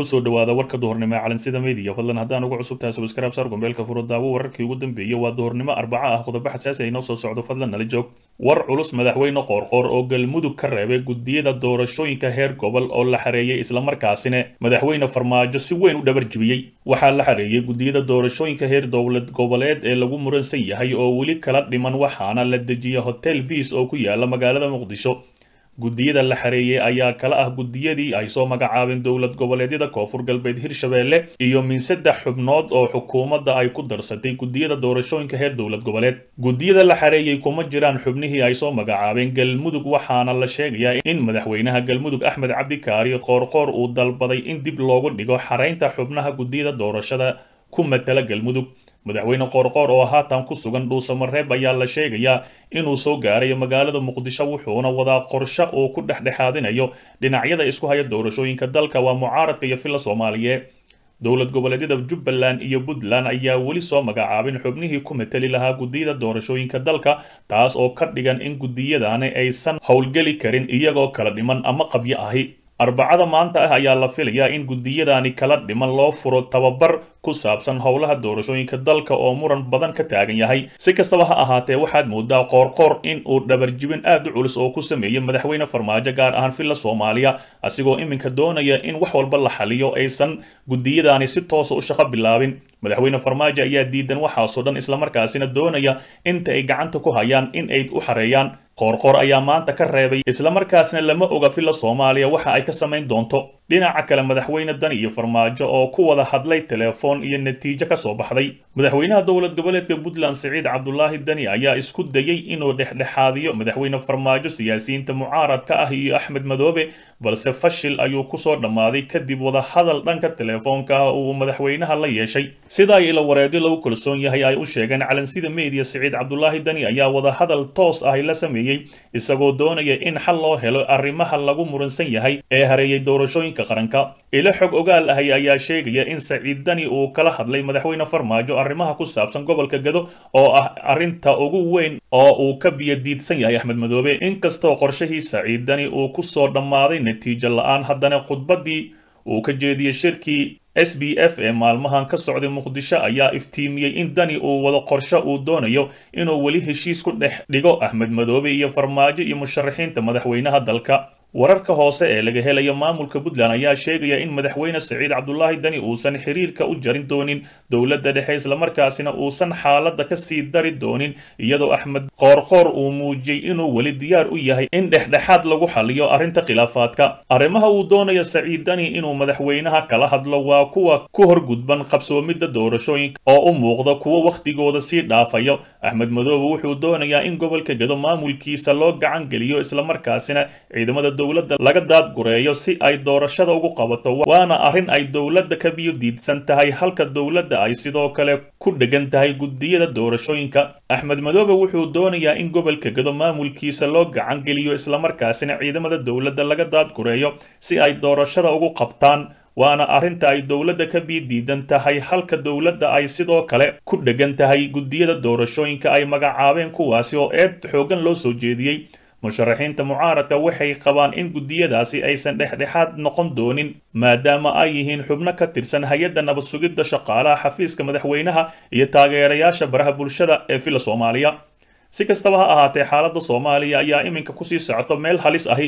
kusoo dhawaada warka duhurnimo ee calansida media fadlan haddaan ugu cusub tahay subscribe saar gombeelka furo daawo wararkii ugu dambeeyey waa duhurnimo arbaco ah qodobo xasaasi ay noo soo socdo fadlan nala joog war culus madaxweyne qoorqoor oo galmudug ka reebay gudiyada doorashooyinka heer gobol oo la xareeyey islamarkaasina madaxweyne farmaajo si weyn u dhabar jibiyey waxaa la xareeyey gudiyada doorashooyinka heer dowlad goboleed ee lagu muransan yahay oo weli kala dhiman waxaana la dejiyay hotel biis oo ku yaala magaalada muqdisho gudiyada la xareeyey ayaa kala ah gudiyadii ay soo magacaabeen dowlad goboleedyada koonfur galbeed hirshabeelle iyo min saddex xubnood oo xukuumadda ay ku darsatay gudiyada doorashooyinka heer dowlad goboleed gudiyada la xareeyey kuma jiraan xubnihii ay soo magacaabeen galmudug waxaana la sheegayaa in madaxweynaha galmudug axmed cabdikaari qoorqoor uu dalbaday in dib loogu dhigo xareynta xubnaha gudiyada doorashada ku matala galmudug madaxweyne qoorqoor oo haatan ku sugan dhuusamareeb ayaa la sheegayaa inuu soo gaarayo magaalada muqdisho wuxuuna wadaa qorshe uu ku dhexdhexaadinayo dhinacyada isku haya doorashooyinka dalka waa mucaaradka iyo filla soomaaliyeed dowlad goboleedyada jubbaland iyo puntland ayaa weli soo magacaabin xubnihii ku mateli lahaa gudiyada doorashooyinka dalka taas oo ka dhigan in gudiyadani aysan howlgeli karin iyagoo kala dhiman ama qabyo ahi arbacada maanta ah ayaa la filayaa in gudiyadani kala dhiman loo furo tababar ku saabsan howlaha doorashooyinka dalka oo muran badan ka taagan yahay si kastaba ha ahaatee waxaad moodaa qoorqoor in uu dhabarjibin aad u culus oo ku sameeyey madaxweyne farmaajo gaar ahaan filla soomaaliya asigoo iminka doonaya in wax walba la xaliyo aysan gudiyadani si toosa u shaqo bilaabin madaxweyne farmaajo ayaa diidan waxaasoo dhan islamarkaasina doonaya inta ay gacanta ku hayaan in ay u xareeyaan qoorqoor ayaa maanta ka reebay islamarkaasna lama oga filla soomaaliya waxa ay ka samayn doonto dhinaca kale madaxweyne dani iyo farmaajo oo ku wada hadlay telefoon iyo natiijo ka soo baxday madaxweynaha dowlad goboleedka puntland siciid cabdulaahi dani ayaa isku dayey inuu dhexdhexaadiyo madaxweyne farmaajo siyaasiyiinta mucaaradka ah iyo axmed madoobe balse fashil ayuu kusoo dhammaaday kadib wada hadal dhanka telefoonka ah uu madaxweynaha la yeeshay sida ay ila wareedyo lagu kalsoon yahay ay u sheegeen calansida media siciid cabdulaahi dani ayaa wada hadal toos ah la sameeyey isagoo doonaya in xal loo helo arrimaha lagu muransan yahay ee hareeyay doorashooyinka qaranka ilo xog ogaal ahay ayaa sheegaya in saciid dani uu kala hadlay madaxweyne farmaajo arrimaha ku saabsan gobolka gado oo ah arrinta ugu weyn oo uu ka biyadiidsan yahay axmed madoobe inkastoo qorshahii saciid dani uu ku soo dhammaaday natiijo la-aan haddana khudbaddii uu ka jeediyey shirkii s b f ee maalmahan ka socday muqdisho ayaa iftiimiyey in dani uu wado qorshe uu doonayo inuu weli heshiis ku dhex dhigo axmed madoobe iyo farmaajo iyo musharaxiinta madaxweynaha dalka wararka hoose ee laga helayo maamulka puntland ayaa sheegaya in madaxweyne saciid cabdulaahi dani uusan xiriirka u jarin doonin dowladda dhexe islamarkaasina uusan xaaladda ka sii dari doonin iyadoo axmed qoorqoor uu muujiyey inuu weli diyaar u yahay in dhexdhexaad lagu xaliyo arrinta khilaafaadka arrimaha uu doonayo saciid dani inuu madaxweynaha kala hadlo waa kuwa ku horgudban qabsoomidda doorashooyinka oo u muuqda kuwo wakhtigooda sii dhaafayo axmed madoobe wuxuu doonayaa in gobolka gado maamulkiisa loo gacan geliyo islamarkaasina ciidamada dowladda laga daadgureeyo si ay doorashada ugu qabato waana arrin ay dowladda ka biyo diidsan tahay halka dowladda ay sidoo kale ku dhegan tahay gudiyada doorashooyinka axmed madoobe wuxuu doonayaa in gobolka gado maamulkiisa loo gacan geliyo islamarkaasina ciidamada dowladda laga daadgureeyo si ay doorashada ugu qabtaan waana arrinta ay dowladda ka bii diidan tahay halka dowladda ay sidoo kale ku dhegan tahay gudiyada doorashooyinka ay magacaabeen kuwaasi oo eed xoogan loo soo jeediyey musharaxiinta mucaaradka waxay qabaan in gudiyadaasi aysan dhexdhexaad noqon doonin maadaama ay yihiin xubno ka tirsan hay-adda nabad sugidda shaqaalaha xafiiska madaxweynaha iyo taageerayaasha baraha bulshada ee filla soomaaliya si kastaba ha ahaatee xaaladda soomaaliya ayaa iminka kusii socoto meel halis ahi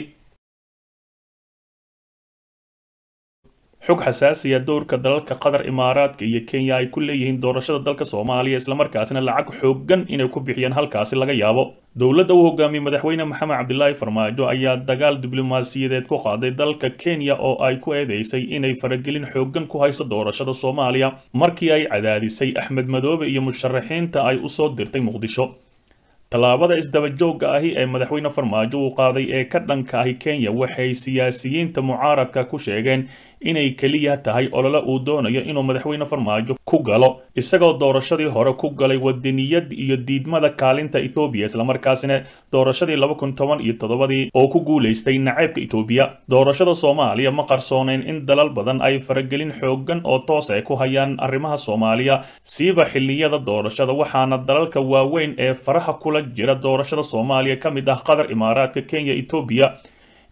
xog xasaasiya dowrka dalalka qatar imaaraadka iyo kenya ay ku leeyihiin doorashada dalka soomaaliya islamarkaasina lacag xooggan inay ku bixiyaan halkaasi laga yaabo dowladda uu hogaamiyey madaxweyne maxamed cabdilaahi farmaajo ayaa dagaal diblomaasiyadeed ku qaaday dalka kenya oo ay ku eedeysay inay faragelin xooggan ku hayso doorashada soomaaliya markii ay cadaadisay axmed madoobe iyo musharaxiinta ay u soo dirtay muqdisho tallaabada isdabajooga ahi ee madaxweyne farmaajo uu qaaday ee ka dhanka ahi kenya waxay siyaasiyiinta mucaaradka ku sheegeen inay keliya tahay olole uu doonayo inuu madaxweyne farmaajo ku galo isagoo doorashadii hore ku galay wadaniyad iyo diidmada kaalinta etoobiya islamarkaasina doorashadii laba kun toban iyo toddobadii oo ku guulaystay naceebka etoobiya doorashada soomaaliya ma qarsooneyn in dalal badan ay faragelin xooggan oo toos ay ku hayaan arrimaha soomaaliya siiba xilliyada doorashada waxaana dalalka waaweyn ee faraha kula jira doorashada soomaaliya ka mid ah qatar imaaraadka kenya etoobiya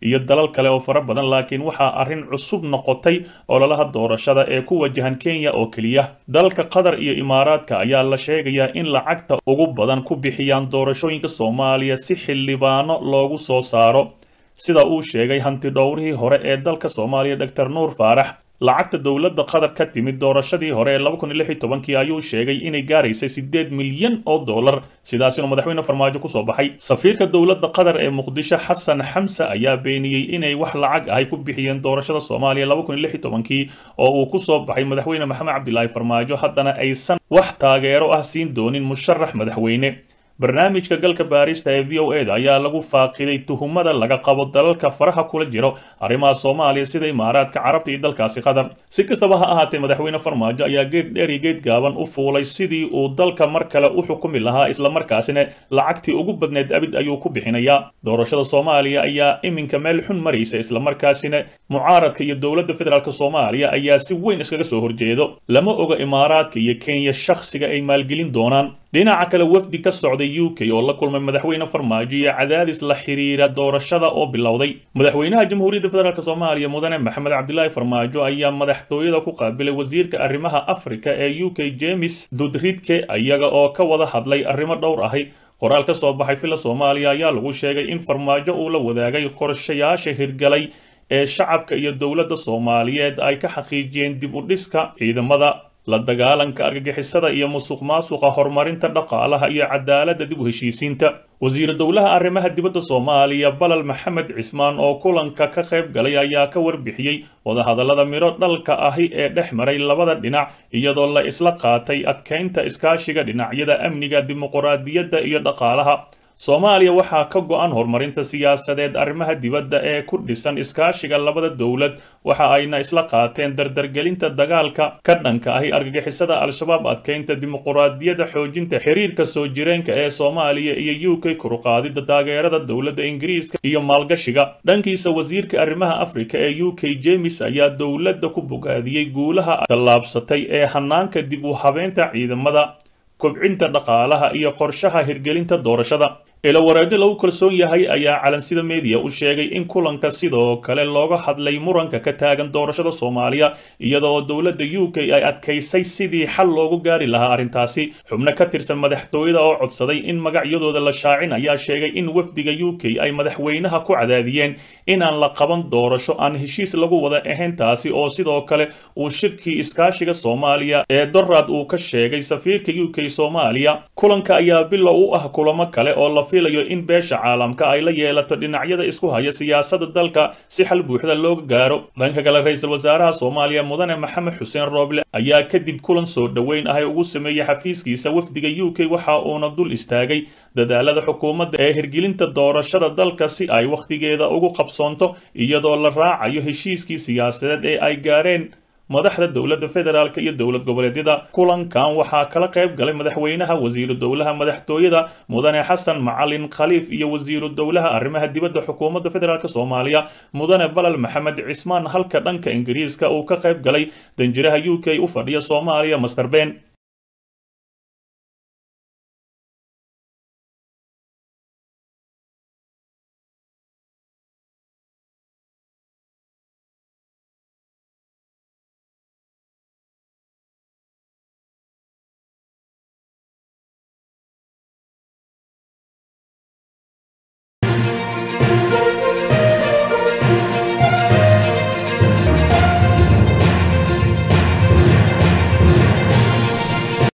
iyo dalal kale oo fara badan laakiin waxaa arrin cusub noqotay ololaha doorashada ee ku wajahan kenya oo keliya dalka qatar iyo imaaraadka ayaa la sheegayaa in lacagta ugu badan ku bixiyaan doorashooyinka soomaaliya si xildhibaano loogu soo saaro sida uu sheegay hanti dhowrihii hore ee dalka soomaaliya doctor nuur faarax lacagta dowladda qatar ka timid doorashadii hore ee laba kun iyo lix iyo tobankii ayuu sheegay inay gaaraysay siddeed milyan oo dollar sidaasina madaxweyne farmaajo kusoo baxay safiirka dowladda qatar ee muqdisho xasan xamse ayaa beeniyey inay wax lacag ahay ku bixiyeen doorashada soomaaliya laba kun iyo lix iyo tobankii oo uu kusoo baxay madaxweyne maxamed cabdilaahi farmaajo haddana aysan wax taageero ah siin doonin musharax madaxweyne barnaamijka galka baarista ee v o e da ayaa lagu faaqiday tuhumada laga qabo dalalka faraha kula jiro arrimaha soomaaliya sida imaaraadka carabta iyo dalkaasi qatar si kastaba ha ahaatee madaxweyne farmaajo ayaa geed dheer iyo geed gaaban u fuulay sidii uu dalka mar kale u xukumi lahaa islamarkaasina lacagtii ugu badneed abid ayuu ku bixinayaa doorashada soomaaliya ayaa iminka meel xun maraysa islamarkaasina mucaaradka iyo dowladda federaalk soomaaliya ayaa si weyn iskaga soo horjeedo lama oga imaaraadka iyo kenya shakhsiga ay maalgelin doonaan dhinaca kale wafdi ka socday u k oo la kulmay madaxweyne farmaajo iyo cadaadis la xiriira doorashada oo bilowday madaxweynaha jamhuuriyadda federaalk soomaaliya mudane maxamed cabdilaahi farmaajo ayaa madaxtooyada ku qaabilay wasiirka arrimaha afrika ee u k james dudridke iyaga oo ka wada hadlay arrimo dhowr ahi qoraal ka soo baxay filla soomaaliya ayaa lagu sheegay in farmaajo uu la wadaagay qorshayaasha hirgalay ee shacabka iyo dowladda soomaaliyeed ay ka xaqiijiyeen dib u dhiska ciidamada la dagaalanka argagixisada iyo musuq maasuqa horumarinta dhaqaalaha iyo cadaaladda dib u heshiisiinta wasiiru dowlaha arrimaha dibadda soomaaliya balal maxamed cismaan oo kulanka ka qayb galay ayaa ka warbixiyey wadahadallada midho dhalka ahi ee dhex maray labada dhinac iyadoo la isla qaatay adkaynta iskaashiga dhinacyada amniga dimuquraadiyadda iyo dhaqaalaha soomaaliya waxaa ka go-an horumarinta siyaasadeed arrimaha dibadda ee ku dhisan iskaashiga labada dowlad waxa ayna isla qaateen dardargelinta dagaalka ka dhanka ahi argagixisada al-shabaab adkaynta dimuquraadiyadda xoojinta xiriirka soo jireenka ee soomaaliya iyo u k kuruqaadida taageerada dowladda ingiriiska iyo maalgashiga dhankiisa wasiirka arrimaha afrika ee u k james ayaa dowladda ku bogaadiyey guulaha tallaabsatay ee hanaanka dib u habeynta ciidamada kobcinta dhaqaalaha iyo qorshaha hirgelinta doorashada ilawareedyo lagu kalsoon yahay ayaa calansida meediya u sheegay in kulanka sidoo kale looga hadlay muranka ka taagan doorashada soomaaliya iyadoo dowladda u k ay adkaysay sidii xal loogu gaari lahaa arrintaasi xubno ka tirsan madaxtooyada oo codsaday in magacyadooda la shaacin ayaa sheegay in wafdiga u k ay madaxweynaha ku cadaadiyeen inaan la qaban doorasho aan heshiis lagu wada ahayn taasi oo sidoo kale uu shirkii iskaashiga soomaaliya ee dorad uu ka sheegay safiirka u k soomaaliya kulanka ayaa bilow u ah kulamo kale oo la filayo in beesha caalamka ay la yeelato dhinacyada isku haya siyaasadda dalka si xal buuxda looga gaaro dhanka kale ra-iisul wasaaraha soomaaliya mudane maxamed xuseen rooble ayaa kadib kulan soo dhoweyn ahay ugu sameeyey xafiiskiisa wafdiga u k waxa uuna dul istaagay dadaalada xukuumadda ee hirgelinta doorashada dalka si ay wakhtigeeda ugu qabsoonto iyadoo la raacayo heshiiskii siyaasadeed ee ay gaareen madaxda dowladda federaalk iyo dowlad goboleedyada kulankan waxaa kala qayb galay madaxweynaha wasiiru dowlaha madaxtooyada mudane xasan macalin khaliif iyo wasiiru dowlaha arrimaha dibadda xukuumadda federaalk soomaaliya mudane balal maxamed cismaan halka dhanka ingiriiska uu ka qayb galay danjiraha u k u fadhiya soomaaliya master ben